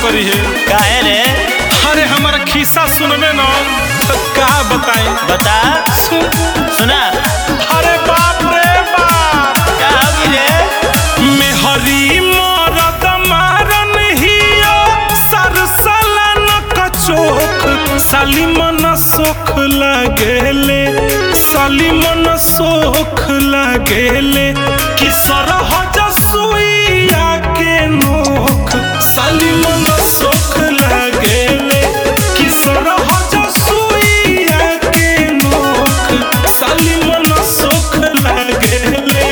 करी है काहे रे अरे हमारा खिस्सा सुनबे न तो का बताई बता सुन सुना अरे बाप रे बाप का होगी रे मेहरी मरद मारन हियो सरसलन कचोख साली मन सोख लगेले साली मन सोख लगेले कि सरहज सुइया के नोख साली मन सोख लगेले कि सरहज सुइया के नोख साली मन सोख लगेले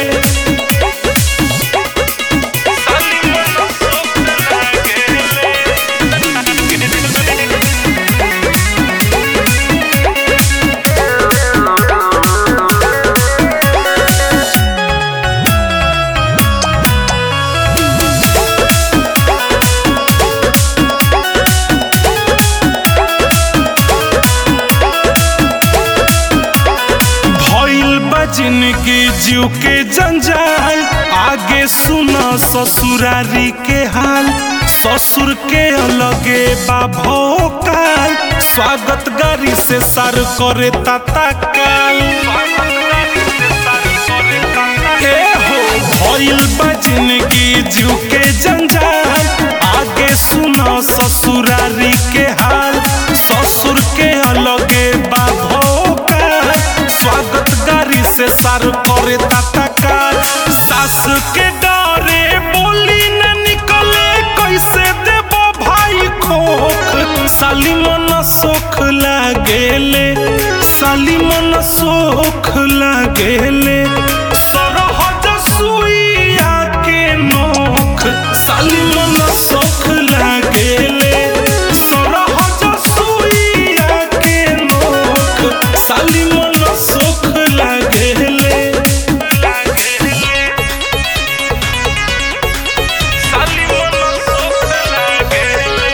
भइल बा जिंदगी जीव के जंजाल आगे सुना ससुरारी के हाल ससुर के अलगे बा भोकाल स्वागत गारी से सर करे ताता काल ए हो भइल बा जिंदगी जीव के जंजाल आगे सुना ससुरारी के हाल ससुर के अलगे बा भोकाल स्वागत गारी से सार करे तत्काल सास के डरे बोली न निकले कैसे देबो भाई खोख साली मन सोख लागेले साली मन सोख लागेले सरहज सुइया के नोख साली मन सोख लागेले सरहज सुइया के नोख साली मन सोख लागेले साली मन सोख लागेले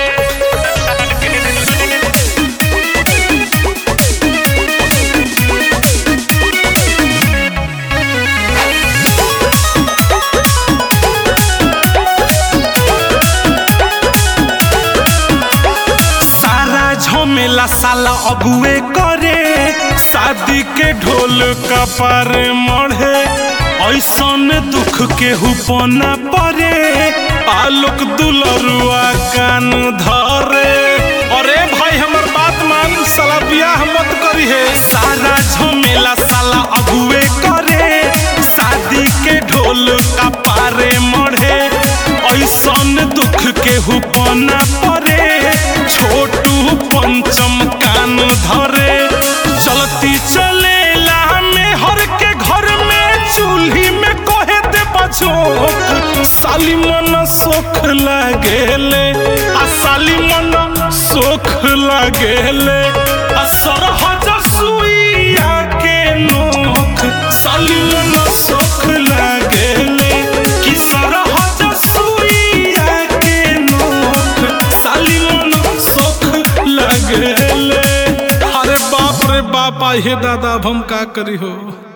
सारा झमेला साला अगुए करे शादी के ढोल कपार मढ़े ऐसन दुख के हुपना परे आलोक दुलरुआ कान धरे अरे भाई हमर बात मान साला बियाह मत करी है सारा झमेला साला अगुए करे शादी के ढोल कपारे मढ़े ऐसन दुख के हुपना परे छोटू पंचम कान धरे चलती चलेला में हर के घर में चूल्ही में कहे दे बचोक साली मन सोख लागेले आ साली मन सोख लागेले आ सरहज सुइया के नोख साली मन सोख लागेले कि सरहज सुइया के नोख साली मन सोख लागेले अरे बाप रे बाप हे दादा अब हम का करी हो